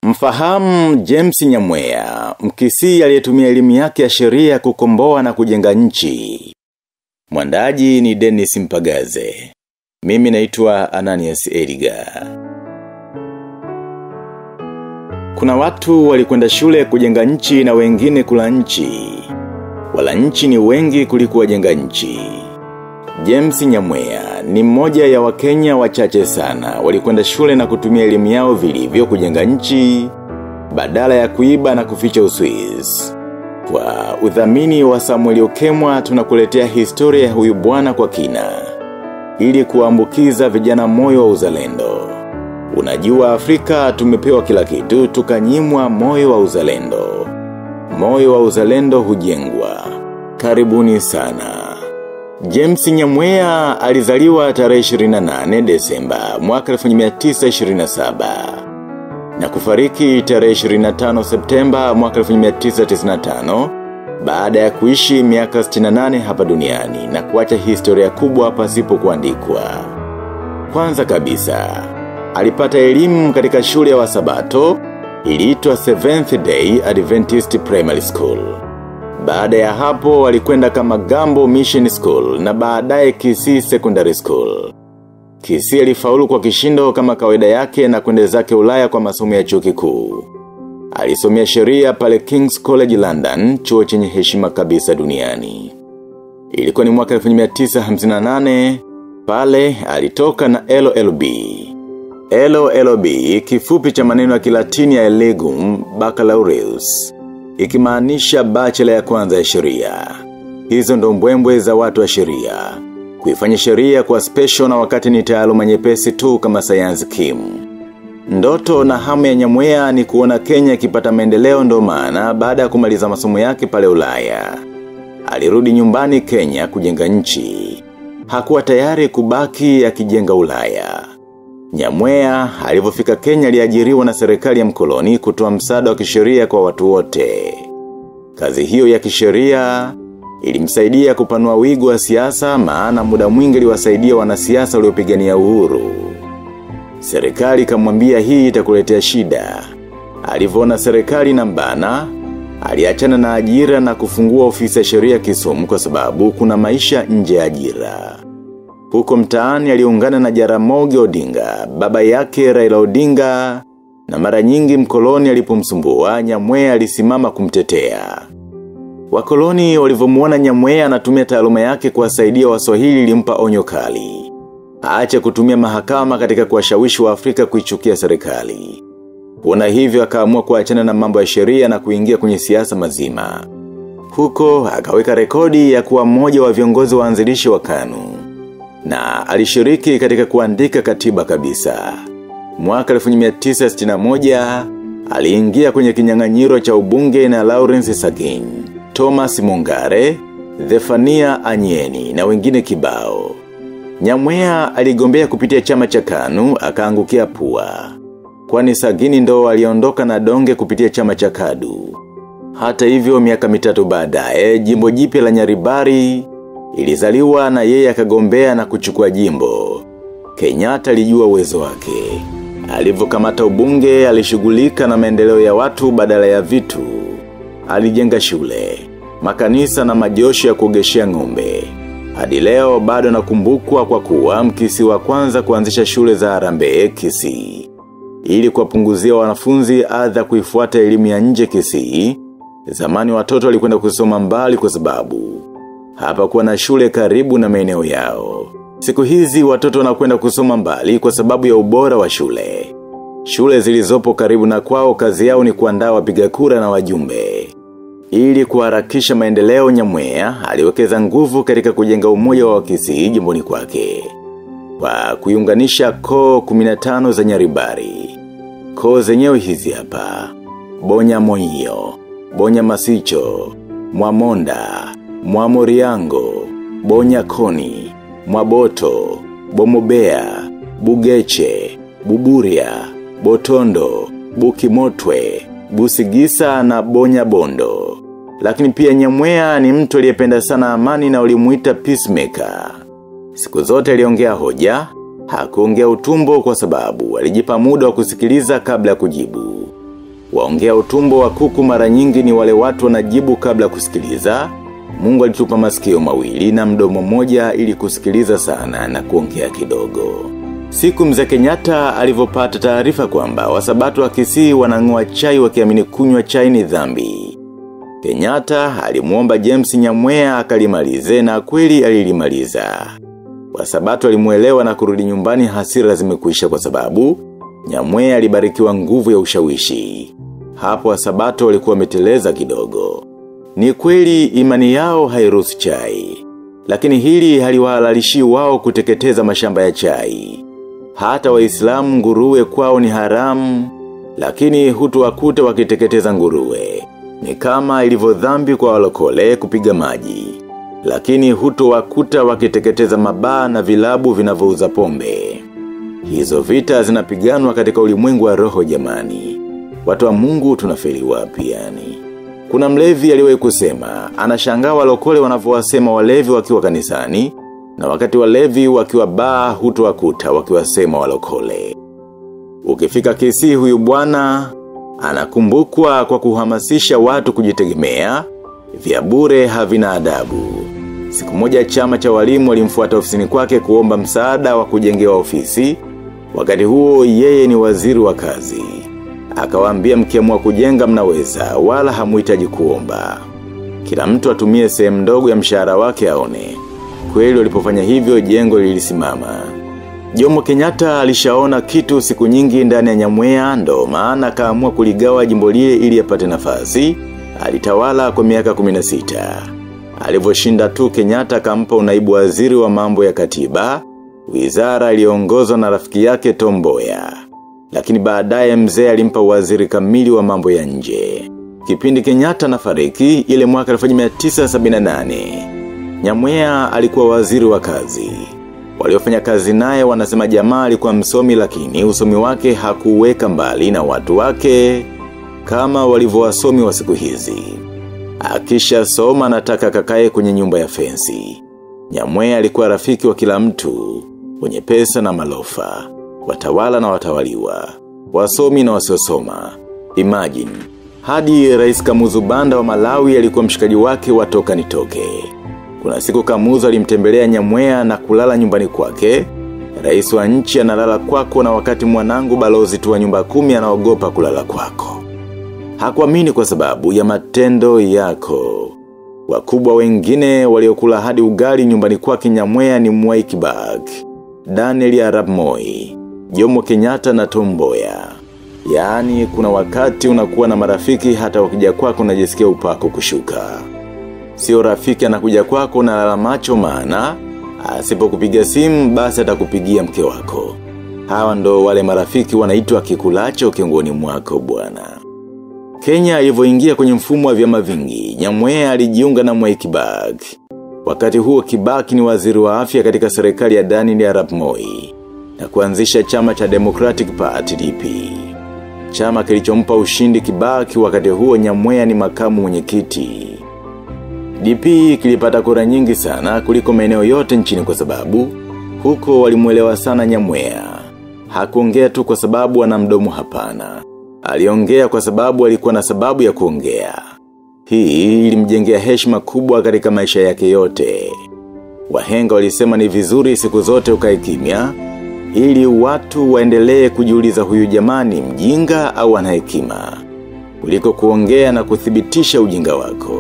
Mfahamu James Nyamwea, mkisi aliyetumia elimu yake ya sheria kukomboa na kujenga nchi. Mwandaji ni Dennis Mpagaze. Mimi naitwa Ananias Edgar. Kuna watu walikwenda shule kujenga nchi na wengine kula nchi. Wala nchi ni wengi kuliko wajenga nchi. James Nyamwea ni mmoja ya wakenya wachache sana walikwenda shule na kutumia elimu yao vilivyo kujenga nchi badala ya kuiba na kuficha uswiz. Kwa udhamini wa Samuel Okemwa tunakuletea historia ya huyu bwana kwa kina ili kuambukiza vijana moyo wa uzalendo. Unajua Afrika tumepewa kila kitu tukanyimwa moyo wa uzalendo. Moyo wa uzalendo hujengwa. Karibuni sana. James Nyamwea alizaliwa tarehe 28 Desemba mwaka 1927 na kufariki tarehe 25 Septemba mwaka 1995 baada ya kuishi miaka 68 hapa duniani na kuacha historia kubwa pasipo kuandikwa. Kwanza kabisa, alipata elimu katika shule ya wasabato iliitwa Seventh Day Adventist Primary School. Baada ya hapo walikwenda kama Gambo Mission School na baadaye Kisii Secondary School. Kisii alifaulu kwa kishindo kama kawaida yake na kwenda zake Ulaya kwa masomo ya chuo kikuu. Alisomea sheria pale King's College London, chuo chenye heshima kabisa duniani. Ilikuwa ni mwaka 1958, pale alitoka na LLB. LLB kifupi cha maneno ya kilatini ya Legum Baccalaureus ikimaanisha bachelor ya kwanza ya sheria. Hizo ndo mbwembwe za watu wa sheria. Kuifanya sheria kwa special na wakati ni taaluma nyepesi tu kama sayansi kim. Ndoto na hamu ya nyamwea ni kuona Kenya ikipata maendeleo ndo maana baada ya kumaliza masomo yake pale Ulaya. Alirudi nyumbani Kenya kujenga nchi. Hakuwa tayari kubaki akijenga Ulaya. Nyamwea alivyofika Kenya aliajiriwa na serikali ya mkoloni kutoa msaada wa kisheria kwa watu wote. Kazi hiyo ya kisheria ilimsaidia kupanua wigo wa siasa maana muda mwingi aliwasaidia wanasiasa waliopigania uhuru. Serikali ikamwambia hii itakuletea shida. Alivyoona serikali na mbana, aliachana na ajira na kufungua ofisi ya sheria Kisumu kwa sababu kuna maisha nje ya ajira. Huko mtaani aliungana na Jaramogi Odinga, baba yake Raila Odinga, na mara nyingi mkoloni alipomsumbua Nyamwea alisimama kumtetea. Wakoloni walivyomuona Nyamwea anatumia taaluma yake kuwasaidia Waswahili ilimpa onyo kali. Aache kutumia mahakama katika kuwashawishi wa Afrika kuichukia serikali. Kuona hivyo akaamua kuachana na mambo ya sheria na kuingia kwenye siasa mazima. Huko akaweka rekodi ya kuwa mmoja wa viongozi waanzilishi wa KANU na alishiriki katika kuandika katiba kabisa. Mwaka 1961 aliingia kwenye kinyang'anyiro cha ubunge na Lawrence Sagin, Thomas Mungare, Zefania Anyeni na wengine kibao. Nyamwea aligombea kupitia chama cha KANU akaangukia pua. Kwani Sagini ndo aliondoka na donge kupitia chama cha KADU. Hata hivyo miaka mitatu baadaye jimbo jipya la Nyaribari ilizaliwa na yeye akagombea na kuchukua jimbo. Kenyatta alijua uwezo wake. Alivyokamata ubunge alishughulika na maendeleo ya watu badala ya vitu. Alijenga shule, makanisa na majosho ya kuogeshea ng'ombe. Hadi leo bado nakumbukwa kwa kuwa mkisi wa kwanza kuanzisha shule za Harambee Kisii. Ili kuwapunguzia wanafunzi adha kuifuata elimu ya nje Kisii, zamani watoto walikwenda kusoma mbali kwa sababu hapa kuwa na shule karibu na maeneo yao. Siku hizi watoto wanakwenda kusoma mbali kwa sababu ya ubora wa shule. Shule zilizopo karibu na kwao kazi yao ni kuandaa wapiga kura na wajumbe. Ili kuharakisha maendeleo nyamwea, aliwekeza nguvu katika kujenga umoja wa wakisii jimboni kwake. Kwa kuiunganisha koo 15 za nyaribari. Koo zenyewe hizi hapa. Bonya moyo, Bonya masicho, Mwamonda, Mwamoriango, Bonya koni, Mwaboto, Bomobea, Bugeche, Buburia, Botondo, Bukimotwe, Busigisa na Bonya Bondo. Lakini pia nyamwea ni mtu aliyependa sana amani na ulimuita peacemaker. Siku zote aliongea hoja, hakuongea utumbo kwa sababu alijipa muda wa kusikiliza kabla ya kujibu. Waongea utumbo wa kuku mara nyingi ni wale watu wanajibu kabla kusikiliza. Mungu alitupa masikio mawili na mdomo moja ili kusikiliza sana na kuongea kidogo. Siku mzee Kenyatta alivyopata taarifa kwamba wasabato wa kisii wanang'oa chai wakiamini kunywa chai ni dhambi. Kenyatta alimuomba James Nyamwea akalimalize na kweli alilimaliza. Wasabato alimuelewa na kurudi nyumbani hasira zimekuisha kwa sababu Nyamwea alibarikiwa nguvu ya ushawishi. Hapo wasabato walikuwa wameteleza kidogo. Ni kweli imani yao hairuhusu chai. Lakini hili haliwahalalishi wao kuteketeza mashamba ya chai. Hata waislamu nguruwe kwao ni haramu, lakini hutu wakute wakiteketeza nguruwe. Ni kama ilivyo dhambi kwa walokole kupiga maji. Lakini hutu wakuta wakiteketeza mabaa na vilabu vinavyouza pombe. Hizo vita zinapiganwa katika ulimwengu wa roho jamani. Watu wa mungu tunafeli wapi yani. Kuna mlevi aliwahi kusema, anashangaa walokole wanavyowasema walevi wakiwa kanisani, na wakati walevi wakiwa baa hutu wakuta wakiwasema walokole. Ukifika kisi huyu bwana anakumbukwa kwa kuhamasisha watu kujitegemea, vya bure havina adabu. Siku moja chama cha walimu walimfuata ofisini kwake kuomba msaada wa kujengewa ofisi, wakati huo yeye ni waziri wa kazi. Akawaambia mkiamua kujenga mnaweza, wala hamuhitaji kuomba. Kila mtu atumie sehemu ndogo ya mshahara wake aone. Kweli walipofanya hivyo jengo lilisimama. Jomo Kenyatta alishaona kitu siku nyingi ndani ya nyamwea ndo maana akaamua kuligawa jimbo lile ili apate nafasi. Alitawala kwa miaka 16. Alivyoshinda tu Kenyatta akampa unaibu waziri wa mambo ya katiba, wizara iliongozwa na rafiki yake Tomboya. Lakini baadaye mzee alimpa waziri kamili wa mambo ya nje. Kipindi Kenyatta na fariki ile mwaka 1978. Nyamwea alikuwa waziri wa kazi. Waliofanya kazi naye wanasema jamaa alikuwa msomi lakini usomi wake hakuweka mbali na watu wake kama walivyo wasomi wa siku hizi. Akisha soma nataka kakae kwenye nyumba ya fensi. Nyamwea alikuwa rafiki wa kila mtu, wenye pesa na malofa, watawala na watawaliwa, wasomi na wasiosoma. Imagine, hadi rais kamuzu banda wa Malawi alikuwa mshikaji wake watoka nitoke. Kuna siku kamuzu alimtembelea nyamwea na kulala nyumbani kwake, rais wa nchi analala kwako na wakati mwanangu balozi tu wa nyumba kumi anaogopa kulala kwako. Hakuamini kwa sababu ya matendo yako. Wakubwa wengine waliokula hadi ugali nyumbani kwake nyamwea ni Mwai Kibaki, Daniel Arap Moi, Jomo Kenyatta na Tomboya. Yaani kuna wakati unakuwa na marafiki hata wakija kwako unajisikia upako kushuka. Sio rafiki anakuja kwako na lala macho maana, asipo kupiga simu basi atakupigia mke wako. Hawa ndo wale marafiki wanaitwa kikulacho kiongoni mwako bwana. Kenya ilivyoingia kwenye mfumo wa vyama vingi, Nyamwea alijiunga na Mwai Kibaki. Wakati huo Kibaki ni waziri wa afya katika serikali ya Daniel Arap Moi na kuanzisha chama cha Democratic Party DP. Chama kilichompa ushindi Kibaki wakati huo Nyamwea ni makamu mwenyekiti. DP kilipata kura nyingi sana kuliko maeneo yote nchini kwa sababu huko walimuelewa sana Nyamwea. Hakuongea tu kwa sababu ana mdomo hapana. Aliongea kwa sababu alikuwa na sababu ya kuongea. Hii ilimjengea heshima kubwa katika maisha yake yote. Wahenga walisema ni vizuri siku zote ukae kimya ili watu waendelee kujiuliza huyu jamani mjinga au ana hekima kuliko kuongea na kuthibitisha ujinga wako.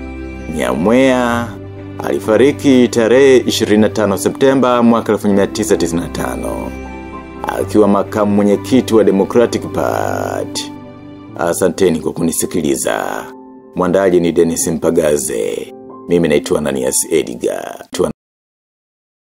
Nyamwea alifariki tarehe 25 Septemba mwaka 1995 akiwa makamu mwenyekiti wa Democratic Party. Asanteni kwa kunisikiliza. Mwandaji ni Dennis Mpagaze. Mimi naitwa Ananias Edgar. Tuan